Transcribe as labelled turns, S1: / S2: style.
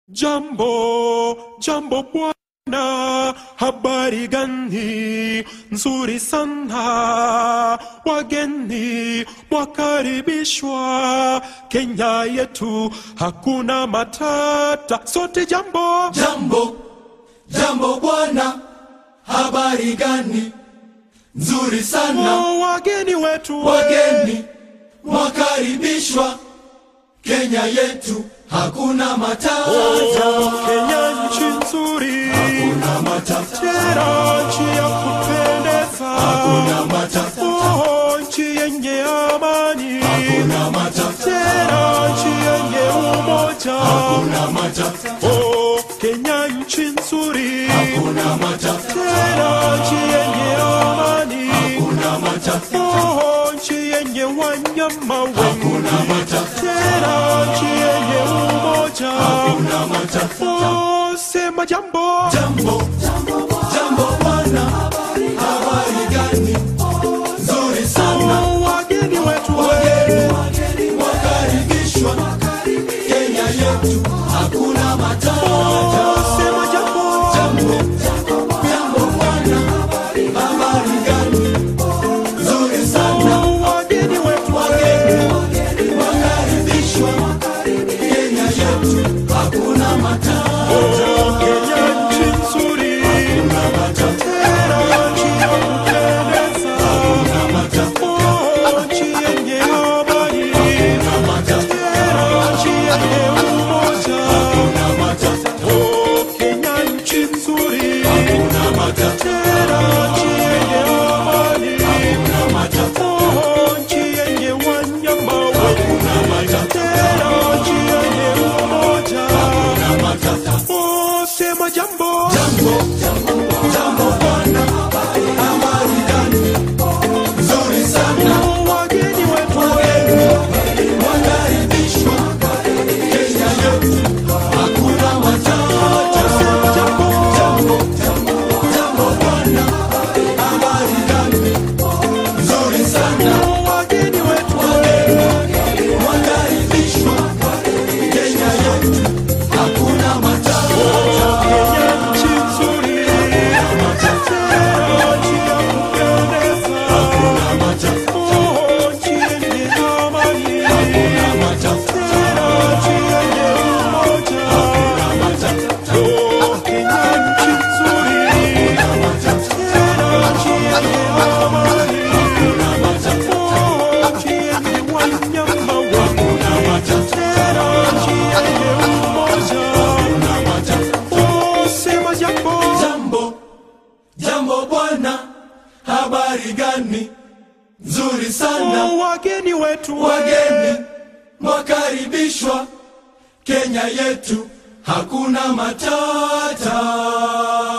S1: Jambo, jambo bwana, habari gani? Nzuri sana, wageni mwakaribishwa. Kenya yetu hakuna matata, sote jambo.
S2: Jambo, jambo bwana, habari gani? Nzuri sana,
S1: Oh, wageni wetu we.
S2: wageni mwakaribishwa. Kenya yetu hakuna matata,
S1: Oh, Kenya nchi nzuri,
S2: hakuna matata,
S1: tena nchi ya kupendeza.
S2: hakuna matata,
S1: Oh, nchi yenye amani,
S2: hakuna matata,
S1: tena nchi yenye umoja.
S2: hakuna matata,
S1: Oh, Kenya nchi nzuri,
S2: hakuna matata,
S1: tena nchi yenye amani.
S2: hakuna matata,
S1: Oh, nchi yenye wanyama wengi,
S2: hakuna matata,
S1: tena nchi yenye umoja.
S2: hakuna matata.
S1: Oh, sema jambo.
S2: Jambo, jambo bwana, habari gani? Nzuri sana.
S1: Oh, wageni wetu we.
S2: Wageni wakaribishwa Kenya yetu, hakuna matata.
S1: Oh, sema jambo.
S2: Jambo, jambo bwana, habari gani? Nzuri sana.
S1: Oh, wageni wetu we.
S2: Wageni wakaribishwa Kenya yetu, hakuna matata.
S1: Kenya nchi nzuri,
S2: Hakuna matata,
S1: tena nchi ya kupendeza.
S2: hakuna matata,
S1: Oh, nchi yenye amani,
S2: hakuna matata,
S1: tena nchi yenye umoja.
S2: hakuna matata,
S1: Oh, Kenya nchi nzuri,
S2: hakuna matata,
S1: tena nchi yenye amani.
S2: hakuna matata,
S1: Oh, nchi yenye wanyama wengi,
S2: hakuna matata,
S1: tena nchi yenye umoja.
S2: hakuna matata.
S1: Oh, sema jambo.
S2: Jambo, jambo bwana, habari gani? Nzuri sana.
S1: Oh, wageni wetu
S2: Wageni wakaribishwa Kenya yetu, hakuna matata.
S1: sema jambo.
S2: Jambo, jambo bwana, habari gani? Nzuri sana.
S1: Oh, wageni wetu
S2: Wageni wakaribishwa Kenya yetu, hakuna matata.
S1: Kenya nchi nzuri, tena nchi ya kupendeza.
S2: Hakuna matata,
S1: Oh, nchi yenye amani,
S2: hakuna matata,
S1: tena nchi yenye umoja.
S2: hakuna matata,
S1: Oh, Kenya nchi nzuri,
S2: hakuna matata,
S1: tena nchi yenye amani.
S2: hakuna matata,
S1: Oh, nchi yenye wanyama wengi,
S2: hakuna matata,
S1: tena nchi yenye umoja.
S2: hakuna matata.
S1: Oh, sema jambo.
S2: Jambo, jambo bwana, habari gani? Nzuri sana.
S1: Oh, wageni wetu
S2: Wageni mwakaribishwa Kenya yetu, hakuna matata.